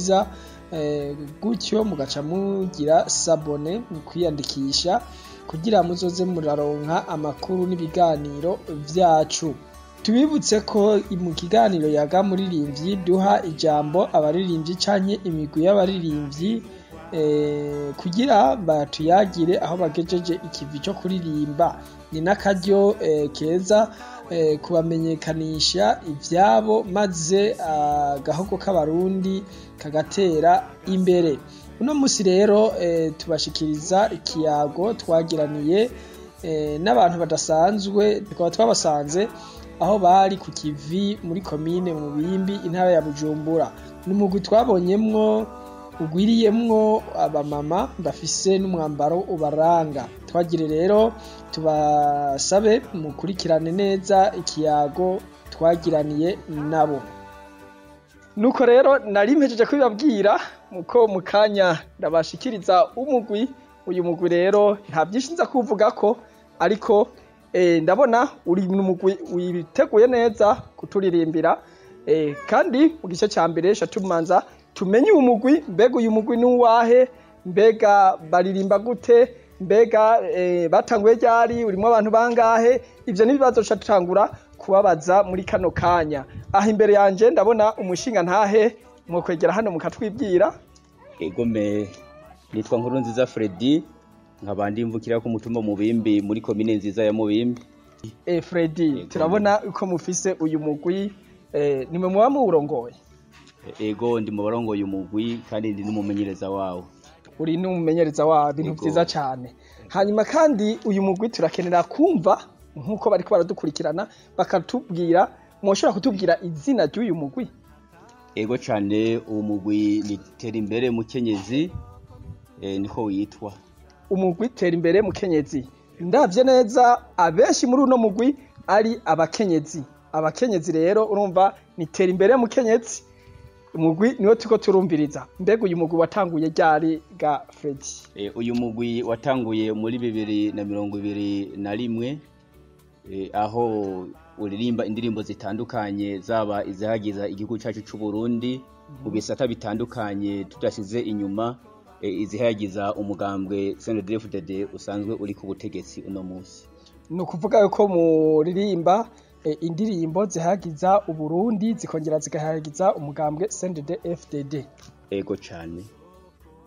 vyiza gutyo mugaca mugira sabone mu kwiyandikisha kugira muzoze muraronka amakuru n'ibiganiro vyacu tubibutse ko mu kiganiro yaga muririmvyi duha ijambo abaririmvyi canke imigwi y'abaririmvyi kugira batuyagire aho bagejeje ikivi co kuririmba ni n'akaryo keza kubamenyekanisha ivyabo maze agahogo k'abarundi kagatera imbere uno musi rero tubashikiriza ikiyago twagiraniye n'abantu badasanzwe tukaba twabasanze aho bari ku kivi muri komine mu bimbi intara ya bujumbura ni umugwi twabonyemwo ugwiriyemwo abamama bafise n'umwambaro ubaranga twagire rero tubasabe mukurikirane neza ikiyago twagiraniye nabo nuko rero nari mpejeje kubibabwira muko mu kanya ndabashikiriza umugwi uyu mugwi rero nta byinshi nza kuvugako ariko ndabona uri mu mugwi witeguye neza kuturirimbira kandi mu gice cya mbere tumanza tumenye uyu mugwi mbega uyu mugwi ni uwahe mbega baririmba gute mbega batanguye ryari urimo abantu bangahe ibyo n'ibibazo tutangura kubabaza muri kano kanya aha imbere yanjye ndabona umushinga ntahe mwokwegera hano mukatwibwira egome nitwa nkuru nziza Freddy nkaba ndimvukira ku mutumba mubimbi muri komine nziza ya mubimbi eh Freddy turabona uko mufise uyu mugwi eh nimwe muba muwurongoye ego ndi mu barongoye umugwi kandi ndi n'umumenyereza wawo uri n'umumenyereza wawo ibintu vyiza cane hanyuma kandi uyu mugwi turakenera kumva nk'uko bariko baradukurikirana bakatubwira mwoshobora kutubwira izina ry'uyu mugwi ego cane uwo mugwi ni tera imbere mukenyezi eh, niko witwa umugwi tera imbere mukenyezi ndavye neza abenshi muri uno mugwi ari abakenyezi abakenyezi rero urumva ni tera imbere mukenyezi umugwi niwo turiko turumviriza mbega uyu mugwi watanguye ryari ga Freddy e, uyu mugwi watanguye muri bibiri na mirongo ibiri na rimwe e, aho uririmba indirimbo zitandukanye zaba izihagiza igihugu cyacu c'u Burundi mu bisata bitandukanye tudashize inyuma e, izihagiza umugambwe CNDD-FDD usanzwe uri ku butegetsi uno munsi ni ukuvuga yuko muririmba indirimbo zihagiza uburundi zikongera zigahagiza umugambwe CNDD-FDD ego cane